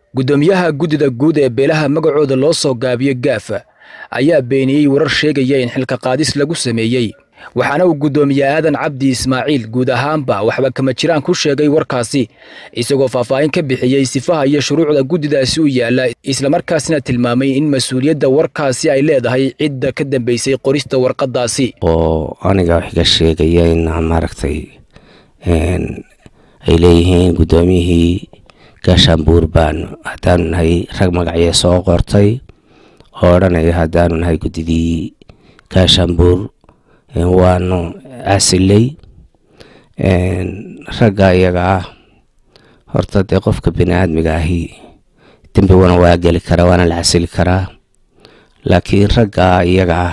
guddoomiyaha guddida guud ee beelaha magacooda loo soo gaabiyo gaafa ayaa beeniyey warar sheegaya in xilka qaadis lagu sameeyey waxaana uu guddoomiye aadan cabdi ismaaciil guud ahaanba waxba kama jiraan ku sheegay warkaasi isagoo faahfaahin ka bixiyey sifaha iyo shuruucda guddidaasi u yaalla islamarkaasina tilmaamay in mas-uuliyadda warkaasi ay leedahay cidda ka dambeysay qorista warqaddaasi oo aniga wax iga sheegaya in maaragtay ay leeyihiin guddoomiyihii gaashaanbuur baan haddaanu nahay rag magacyee soo qortay oo odhanaya haddaanu nahay guddidii gaashaanbuur waanu casilay ragga iyaga ah horta dee qofka bini aadmiga ahi dembiguna waa geli karaa waana la casili karaa laakiin ragga iyaga ah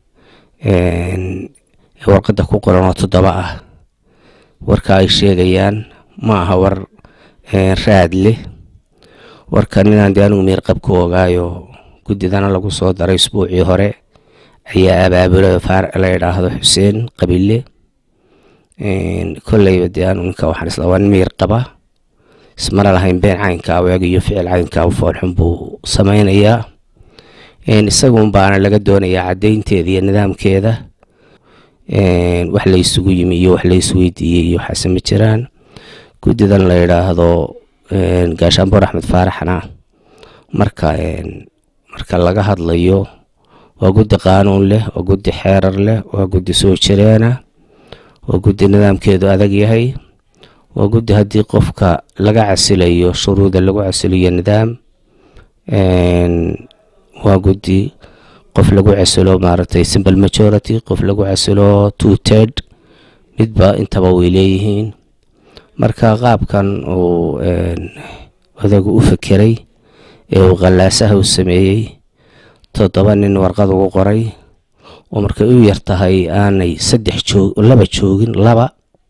warqadda ku qoran oo toddoba ah warka ay sheegayaan ma aha war raad leh warkan inaan dee anigu miirqab ku ogaayo guddidana lagu soo daray isbuucii hore ayaa abaabulay la idhaahdo xuseen qabile kolleyba dee anu ninka waxaan isla waa nin miyir qaba ismana lahayn been caynka weeg iyo ficil caynka foolxun buu samaynayaa isagun baana laga doonayaa caddaynteeda iyo nidaamkeeda wax la isugu yimi iyo wax la isweydiiyey iyo waxaase ma jiraan guddidan la yidhaahdo gaashaanboor axmed faaraxna marka marka laga hadlayo waa guddi qaanuun leh waa guddi xeerar leh waa guddi soo jireena waa guddi nidaamkeedu adag yahay waa guddi haddii qofka laga casilayo shuruuda lagu casiliyo nidaam waa guddi qof lagu casilo maaragtay simple majority qof lagu casilo two ted midba intaba way leeyihiin marka qaabkan uu odagu u fekeray ee uu qallaasaha u sameeyey toddoba nin warqad ugu qoray oo markay u yar tahay aanay saddex joog laba joogin laba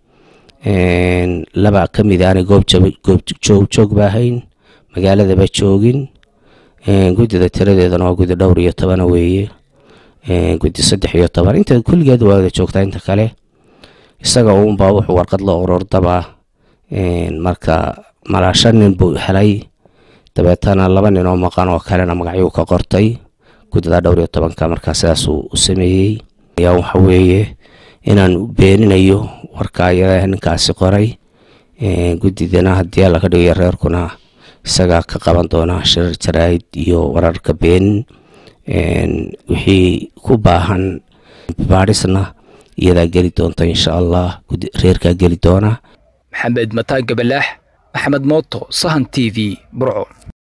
laba ka mid aanay goob joog joogba ahayn magaaladaba joogin guddida tiradeedana waa guddi dhowr iyo tobana weeye guddi saddex iyo toban inta kulligeed waa wada joogtaa inta kale isaga uunbaa wuxuu warqad la ururdabaa marka malaa shan nin buu helay dabeetana laba nin oo maqan oo kalena magacyuu ka qortay guddida dhowr iyo tobanka markaa sidaasuu u sameeyey ayaa waxa weeye inaan beeninayo warka ayada ninkaasi qoray guddidana haddii alla ka dhigayo reerkuna isagaa ka qaban doona shirar jaraa'id iyo wararka beenin wixii ku baahan baadhisna iyadaa geli doonta insha allah reerkaa geli doona maxamed mataan gabalaax maxamed mooto sahan t v burco